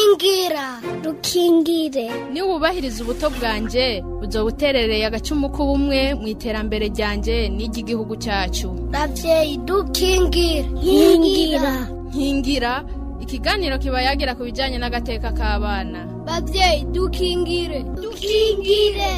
rukingira rukingire niba wubahiriza ubuto bwanjye buzo buterereye agacumu k'ubumwe mu iterambere ryanjye n'iry'igihugu cyacu ravyeyi dukingire nkingira nkingira ikiganiro kiba yagira ku bijyanye n'agateka k'abana bavyeyi dukingire dukingire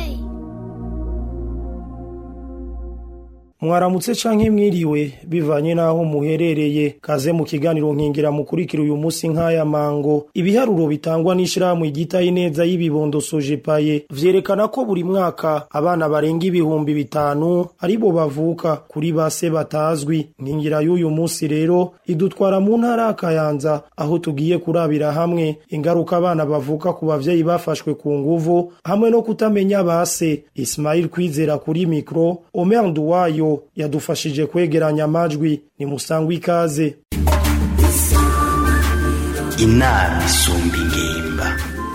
mwaramutse canke mwiriwe bivanye naho muherereye kaze mu kiganiro nkingira mukurikira uyu munsi nk'aya mango ibiharuro bitangwa n'ishirahamwe igitaye neza y'ibibondo sojepaye vyerekana ko buri mwaka abana barenga ibihumbi bitanu aribo bavuka kuri base batazwi nkingira y'uyu munsi rero idutwara mu ntara ya kayanza aho tugiye kurabira hamwe ingaruka abana bavuka ku bavyeyi bafashwe ku nguvu hamwe no kutamenya base Ismail kwizera kuri mikro Omer Nduwayo yadufashije kwegeranya amajwi ni musangwa ikaze inama isumba ingimba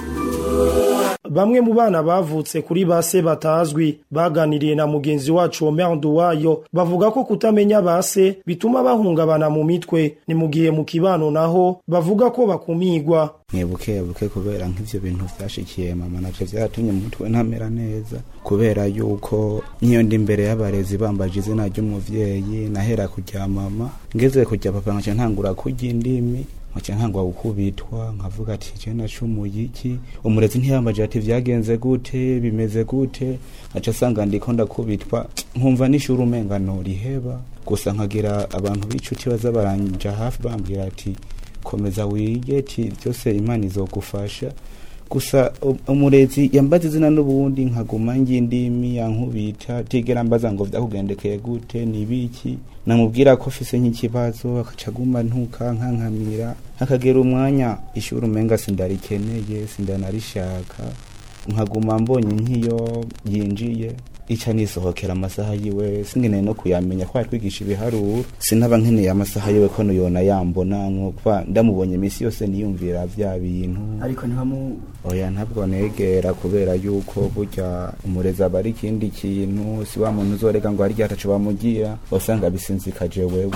bamwe mu bana bavutse kuri base batazwi baganiriye na mugenzi wacu Omer Nduwayo bavuga ko kutamenya base bituma bahungabana mu mitwe ni mu gihe mu kibano naho bavuga ko bakumigwa mwibuke buke kubera nk'ivyo bintu vyashikiye mama navyo vyaratumye mu mutwe ntamera neza kubera yuko nkiyo ndi imbere y'abarezi bambaje izina ry'umuvyeyi nahera kurya mama ngeze kurya papa nkaca ntangura kurya indimi nkaca ntangwa gukubitwa nkavuga ati je nacumuye iki umurezi ntiyambaje ati vyagenze gute bimeze gute nkaca asanga ndiko ndakubitwa nkumva n'ishuri umenga noriheba gusa nkagira abantu b'inshuti baza baranja hafi bambwira ati komeza wige ti byose imana izogufasha gusa umurezi yambaza izina n'ubundi nkaguma ngindimi yankubita tigera mbaza ngo vyakugendekeye gute nibiki namubwira ko fise nk'ikibazo akaca aguma ntuka nkankamira hakagera umwanya ishuri umenga sindarikeneye sindanarishaka nkaguma mbonye nk'iyo yinjiye ica nisohokera amasaha yiwe singeneye no kuyamenya ko yatwigisha ibiharuro sinaba nkeneye amasaha yiwe ko nuyona yambona nkuba ndamubonye iminsi yose niyumvira vya bintu ariko ntibamu oya ntabwo negera kubera yuko burya umurezi aba ari ikindi kintu si wa muntu uzorega ngo hari ataco bamugira usanga bisinzikaje wewe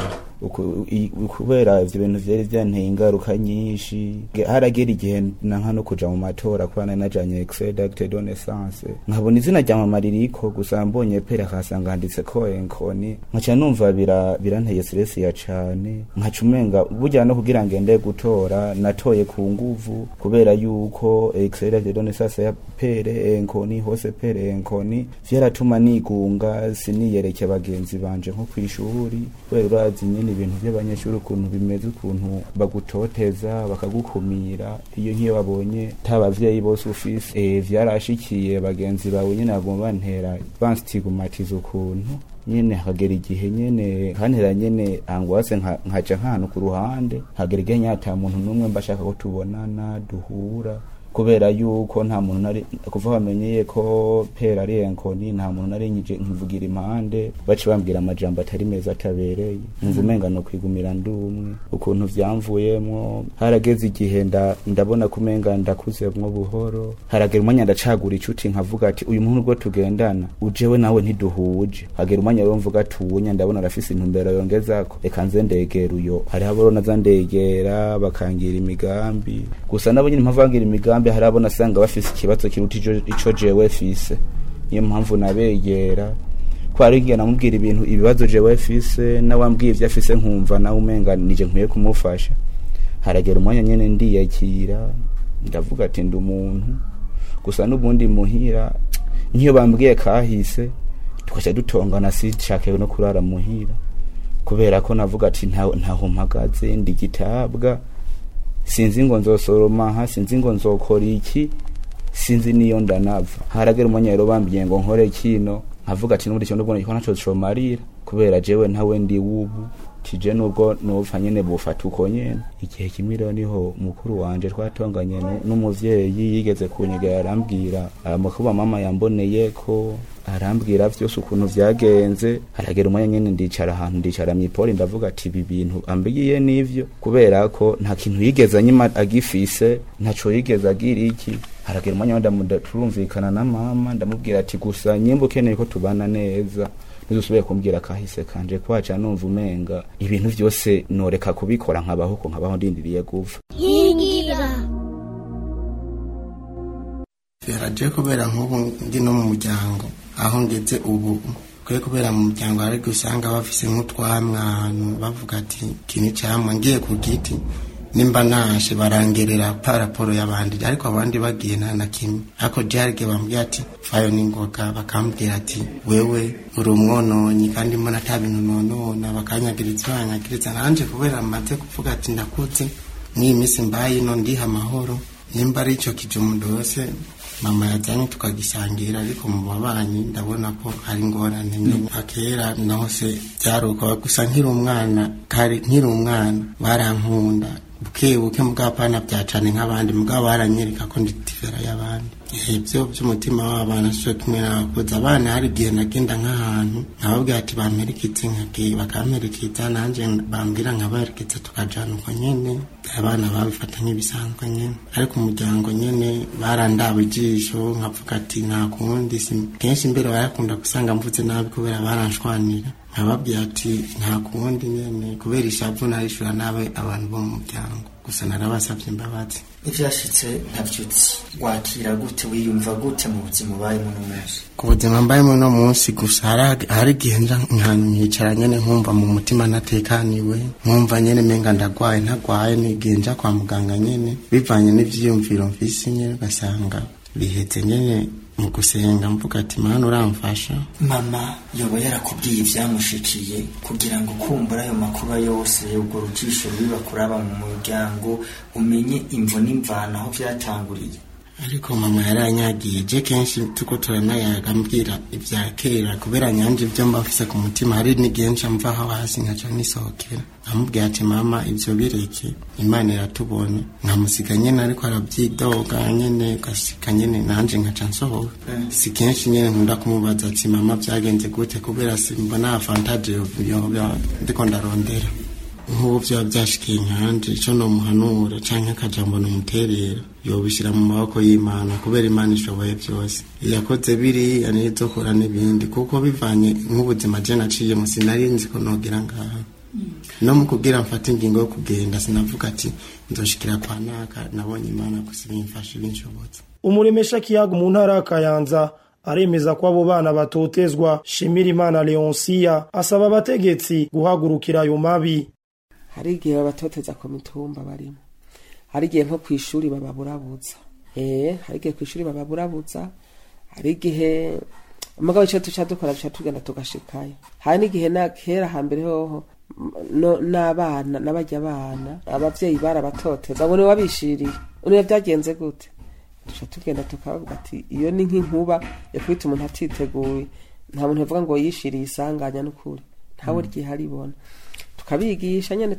kubera ivyo bintu vyari vyanteye ingaruka nyinshi haragera igihe nanka no kuja mu matora kuba nari najanye extrait d'acte de naissance nkabona izina rya mama ririko gusa mbonye pere akasanga handitse ko enkoni nkaca numva biranteye stress ya cane nkaca umenga burya no kugira ngende gutora natoye ku nguvu kubera yuko extrait d'acte de naissance ya pere enkoni hose pere enkoni vyaratuma nigunga siniyereke bagenzi banje nko kw'ishuri kubera urazi nyene ibintu by'abanyeshuri ukuntu bimeze ukuntu bagutoteza bakagukumira iyo nk'iyo babonye ta bavyeyi bose ufise e, vyarashikiye bagenzi bawe nyene bagomba bantera banstigmatiza ukuntu nyene hagera igihe nyene kantera nyene angwase nkaca nk'ahantu ku ruhande hagera igihe nyata muntu n'umwe mbashaka ko tubonana duhura kubera yuko nta muntu nari kuva bamenyeye ko pera ari enkoni nta muntu nari nyije nkivugira impande baci bambwira amajambo atari meza atabereye nkumva umenga no kwigumira ndi umwe ukuntu vyamvuyemwo harageze igihe ndabona ko umenga ndakuzemwo buhoro haragera umwanya ndacagura icuti nkavuga ati uyu muntu ubwo tugendana ujewe nawe ntiduhuje hagera umwanya rero mvuga ati uwunya ndabona arafise intumbero yongezako reka nze ndegera uyo hariho abo naza ndegera bakangira imigambi gusa nabo nyine mpamvu bangira imigambi hari abo nasanga bafise ikibazo kiruta ico jewe fise niyo mpamvu nabegera ko hari igihe namubwira ibintu ibibazo jewe fise nawambwiye ivyo afise nkumva nawe umenga nije nkwiye kumufasha haragera umwanya nyene ndiyakira ndavuga ati ndi umuntu gusa n'ubundi muhira nk'iyo bambwiye kahise tukaca dutongana sinshake no kurara muhira kubera ko navuga ati ntaho mpagaze ndi gitabwa sinzi ngo nzosoroma aha sinzi ngo nzokora iki sinzi niyo ndanava haragera umwanya rero bambwiye ngo nkore kino nkavuga ati n'ubundi kintu ubwo naco comarira kubera jewe ntawe ndi wubu tije nubwo nopfa nyene bufata uko nyene igihe kimwe rero niho mukuru wanje twatonganye n'umuvyeyi yigeze kunyegera arambwira amakuba mama yamboneye ko arambwira vyose ukuntu vyagenze haragera umwanya nyene ndicara ahantu ndicara mw'ipoli ndavuga ati ibi bintu ambwiye n'ivyo kubera ko nta kintu yigeze anyima agifise ntaco yigeze agira iki haragera umwanya turumvikana na mama ndamubwira ati gusa nyimba ukeneye ko tubana neza ntizusubire kumbwira kahise kanje kwaca numva umenga ibintu vyose noreka kubikora nkabaho ko nkabaho ndindiriye gupfa nkingira tivera je kubera nk'ubu ndi no mu muryango aho ngeze ubu kwe kubera mu muryango hari gusanga bafise nk'utwamwa ahantu bavuga ati kini camwa ngiye ku giti nimba nashe barangerera paraporo y'abandi ariko abandi bagiye nta na kimwe ariko jarige bambwira ati fayo n'ingoga bakambwira ati wewe uri umwononyi kandi mbona ata bintu nonona bakanyagiriza banyagiriza nanje kubera maze kuvuga ati ndakuze n'iyi minsi mbaye ino ndiha amahoro nimba ari ico kijumu ndose mama yazanye tukagisangira ariko mu babanyi ndabona ko hari ingorane nyine akera naho se byaruka gusa nkiri umwana kari nkiri umwana barankunda buke buke mugapana byacane nk'abandi mugabo baranyereka ko ndi tivera y'abandi ibyo by'umutima w'abana cyo kimwe n'abakuze abana hari igihe nagenda nk'ahantu nkababwira ati bampereketse nkagiye bakamperekeza nanjye bambwira nkabaherekeza tukajana uko nyene abana babifata nk'ibisanzwe nyene ariko umuryango nyene barandaba ijisho nkavuga ati nta kundi kenshi mbere barakunda gusanga mvuze nabi kubera baranshwanira nkababwira ati nta kundi nyene kubera ishavu narishura nabe abantu bo mu muryango gusa narabasabye imbabazi ivyashitse ntavyutsi wakira gute wiyumva gute mu buzima ubayemo uno munsi ku buzima mbayemo uno munsi gusa hari igihe nja nkantu nkicara nyene nkumva mu mutima natekaniwe nkumva nyene menga ndagwaye ntagwaye nigihe nja kwa muganga nyene bivanye n'ivyiyumviro mfise nyene ugasanga bihetse nyene mu gusenga mvuga ati mana uramfasha mama yoba yarakubwiye ivyamushikiye kugira ngo kumbura ayo makuba yose ubwo rujisho rubiba kuraba mu muryango umenye imvo n'imvana aho vyatanguriye ariko mama yaranyagiye je kenshi tuko turanayaga mbwira ibya kera kubera nyanje ibyo mba mfise ku mutima hari n'igihe nca mvaho hasi nkaca nisohokera nkamubwira ati mama ivyo bireke imana iratubona nkamusiga nyene ariko arabyidoga nyene ugasika nyene nanje nkaca nsohoka si kenshi nyene nkunda kumubaza ati mama vyagenze gute kubera simbona avantage yoba ndiko ndarondera nk'ubu vyaba vyashikiye nkanje ico nomuhanura canke akajambo nomuterera yobishira mu maboko y'imana kubera imana ishoboye byose yakoze biriya niyo izokora n'ibindi kuko bivanye nk'ubuzima je naciyemo sinari nzi ko nogira ngaha no mu kugira mfate ingingo yo kugenda sinavuga ati nzoshikira kwa naka nabonye imana gusa ibimfashe binshobotse umuremesha kiyaga mu ntara ya kayanza aremeza ko abo bana batotezwa shimira imana leonsiya asaba abategetsi guhagurukira ayo mabi hari igihe babatoteza ku mitumba barimo hari igihe nko ku ishuri bababurabuza eh hari igihe ku ishuri bababurabuza hari igihe umugabo icyo tuca dukora duca tugenda tugashikayo hari n'igihe na kera hambere hoho no n'abana n'abajya abana abavyeyi barabatoteza abo niwe wabishiriye niwe byagenze gute duca tugenda tukavuga ati iyo ni nk'inkuba yakubita umuntu atiteguye nta muntu yavuga ngo yishiriye isanganya n'ukuri ntawe ryiharibona tukabigisha nyene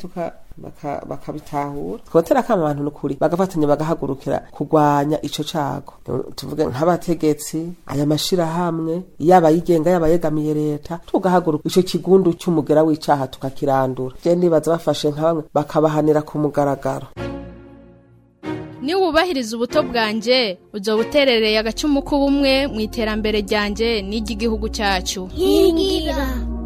bakabitahura twotera kama abantu nukuri bagafatanya bagahagurukira kurwanya ico cago tuvuge nk'abategetsi aya mashirahamwe yaba yigenga yaba yegamiye leta tugahaguruka ico kigundu c'umugera w'icaha tukakirandura je ndibaza bafashe nka bamwe bakabahanira ku mugaragaro niba wubahiriza ubuto bwanjye uzoba uterereye agacumu k'ubumwe mu iterambere ryanjye n'iry'igihugu cyacu nkingira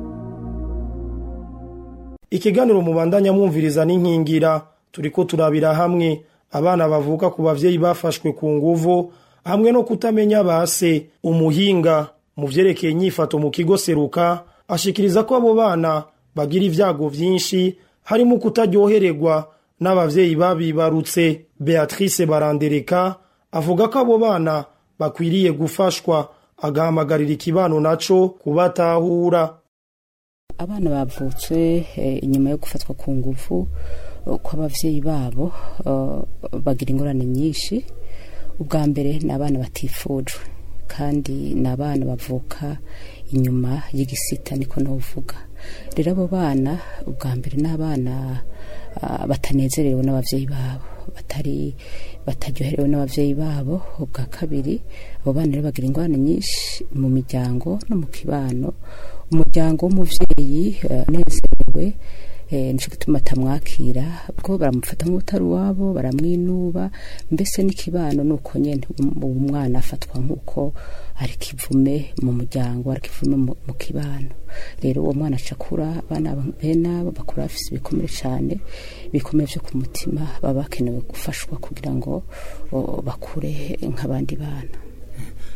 ikiganiro mubandanya mwumviriza n'inkingira turiko turabira hamwe abana bavuka ku bavyeyi bafashwe ku nguvu hamwe no kutamenya base umuhinga mu vyerekeye inyifato mu kigo seruka ashikiriza ko abo bana bagira ivyago vyinshi harimo kutaryohererwa n'abavyeyi babibarutse beatrice barandereka avuga ko abo bana bakwiriye gufashwa agahamagarira ikibano naco kubatahura abana bavutse inyuma yo gufatwa ku ngufu kw'abavyeyi babo bagira ingorane nyinshi ubwa mbere ni abana batifujwe kandi ni abana bavuka inyuma y'igisita niko novuga rero abo bana ubwa mbere ni abana batanezerewe n'abavyeyi babo batari bataryoherewe n'abavyeyi babo ubwa kabiri abo bana rero bagira ingorane nyinshi mu miryango no mu kibano umuryango w'umuvyeyi unezerewe nico gituma atamwakira bwo baramufata nk'utari uwabo baramwinuba mbese n'ikibano nuko nyene umwana afatwa nk'uko ari kivume mu muryango ari kivume mu kibano rero uwo mwana acakura abana bene abo bakura bafise ibikomere cane ibikomere vyo ku mutima baba bakenewe gufashwa kugira ngo bakure nk'abandi bana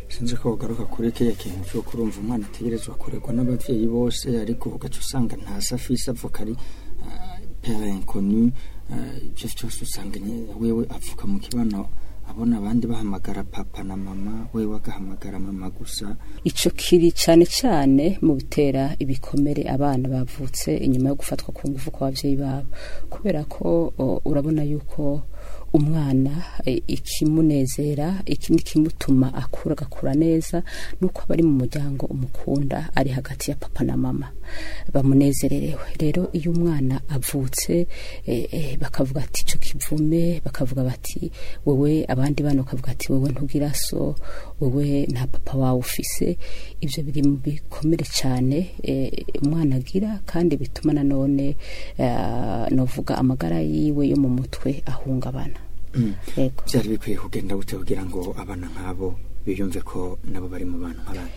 sinzi ko ugaruka kuri kiriya kintu cyo kurumva umwana ategerezwa kurerwa n'abavyeyi bose ariko ugaca usanga ntasi afise avuka ari ah, pere inconnu ah, ivyo vyose usanga nye- wewe avuka mu kibano abona abandi bahamagara papa na mama wewe agahamagara mama gusa ico kiri cane cane mu bitera ibikomere abana bavutse inyuma yo gufatwa ku ngufu kwa bavyeyi babo kubera ko o, urabona yuko umwana e, ikimunezera ikindi kimutuma akura agakura neza nuko aba ari mu muryango umukunda ari hagati ya papa na mama bamunezererewe rero iyo umwana avutse e, e, bakavuga ati ico kivume bakavuga bati wewe abandi bana bakavuga ati wewe ntugira so wewe nta papa wawe ufise ivyo biri mu bikomere cane e, umwana agira kandi bituma nanone uh, novuga amagara yiwe yo mu mutwe ahungabana yego byari bikwiye kugenda gute kugira ngo abana nk'abo biyumve ko nabo bari mu bantu nk'abandi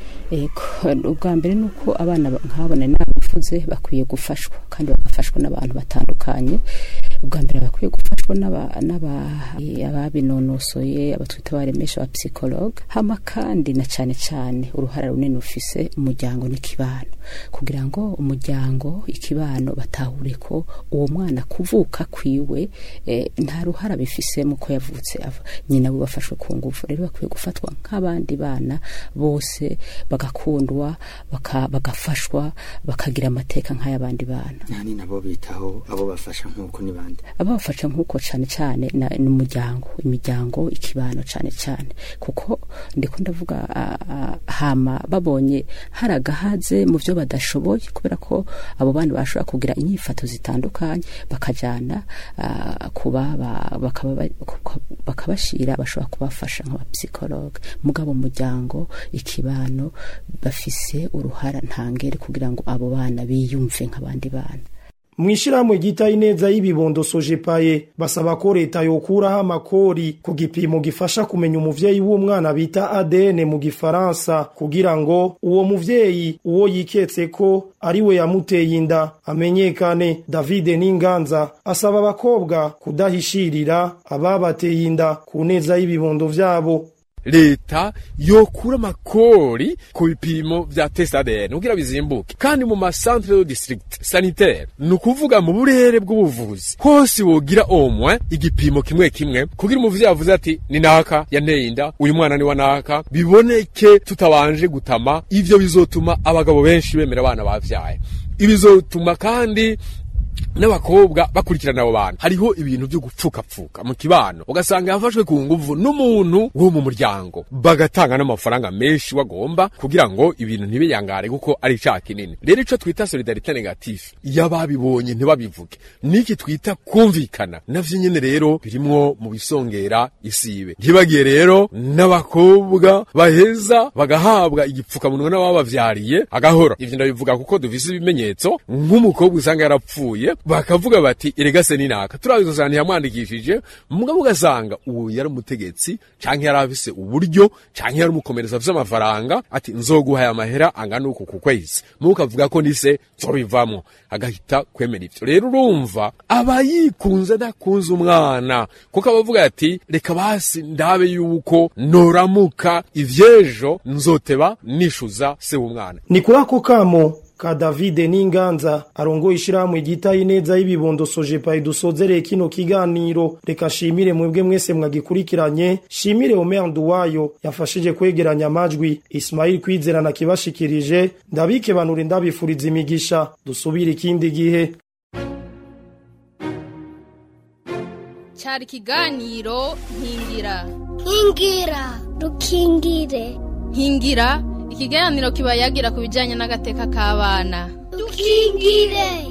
Ego, ubwa mbere ni uko abana ba- nk'abo nari nabivuze bakwiye gufashwa kandi bagafashwa n'abantu batandukanye ubwa mbere bakwiye gufashwa n'aba- n'aba- eh, ababinonosoye abo twita baremesha aba psychologue hama kandi na cane cane uruhara runini ufise umuryango n'ikibano kugira ngo umuryango ikibano batahure ko uwo mwana kuvuka kwiwe eh, nta ruhara bifisemo ko yavutse ava nyina we bafashwe ku ngufu rero bakwiye gufatwa nk'abandi bana bose bagakundwa baka- bagafashwa bakagira amateka nk'ay'abandi bana nani nabo bitaho abo bafasha nk'uko ni bande ababafasha nk'uko cane cane na- ni umuryango imiryango ikibano cane cane kuko ndiko ndavuga ah, ah, hama babonye hari agahaze mu vyo badashoboye kubera ko abo bana bashobora kugira inyifato zitandukanye bakajana ah, kuba ba- bakaba ba- kuka- bakabashira bashobora kubafasha nk'abapsikologe mugabo umuryango ikibano bafise uruhara ntangere kugira ngo abo bana biyumve nk'abandi bana mwishirahamwe ryitaye neza y'ibibondo sojepaye basaba ko leta yokuraho amakori ku gipimo gifasha kumenya umuvyeyi w'umwana bita ADN mu gifaransa kugira ngo uwo muvyeyi uwo yiketse ko ari we yamuteye inda amenyekane David Ninganza asaba abakobwa kudahishirira ababateye inda ku neza y'ibibondo vyabo leta yokura amakori ku bipimo vya test ADN kugira bizimbuke kandi mu masantre de district sanitaire ni ukuvuga mu burere bw'ubuvuzi hose wogira omwe igipimo kimwe kimwe kugira umuvyeyi avuze ati ni naka yanteye inda uyu mwana ni wa naka biboneke tutabanje gutama ivyo bizotuma abagabo benshi bemera abana bavyaye ibizotuma kandi n'abakobwa bakurikirana abo bantu hariho ibintu byo gupfukapfuka mu kibano ugasanga yafashwe ku nguvu n'umuntu wo mu muryango bagatanga n'amafaranga menshi wagomba kugira ngo ibintu ntibiyangare kuko ari icaha kinini rero ico twita solidarite negative y'ababibonye ntibabivuge niki twita kumvikana navyo nyene rero birimwo mu bisongera isibe ntibagiye rero n'abakobwa baheza bagahabwa igipfukamunwa n'ababavyariye agahora ivyo ndabivuga kuko dufise ibimenyetso nk'umukobwa usanga yarapfuye bakavuga bati erega se ninaka turabizo cyane yamwandikishije mugabo ugasanga uwo yari umutegetsi canke yari afise uburyo canke yari umukomereza afise amafaranga ati nzoguha aya mahera angana uku ku kwezi mubo ukavuga ko nise nzobivamwo agahita kwemera ivyo rero urumva aba yikunze adakunze umwana kuko abavuga ati reka basi ndabe yuko noramuka ivyejo nzoteba nishuza se w'umwana ni kuri ako kamo ka David Ninganza arongoye ishirahamwe ryitaye neza y'ibibondo sojepaye dusozereye kino kiganiro reka shimire mwebwe mwese mwagikurikiranye shimire Omer Nduwayo yafashije kwegeranya amajwi Ismail Kwizera kibashikirije ndabike banure ndabifuriza imigisha dusubire ikindi gihe cyari ikiganiro nkingira nkingira dukingire nkingira ikiganiro kiba yagira ku bijyanye n'agateka k'abana dukingire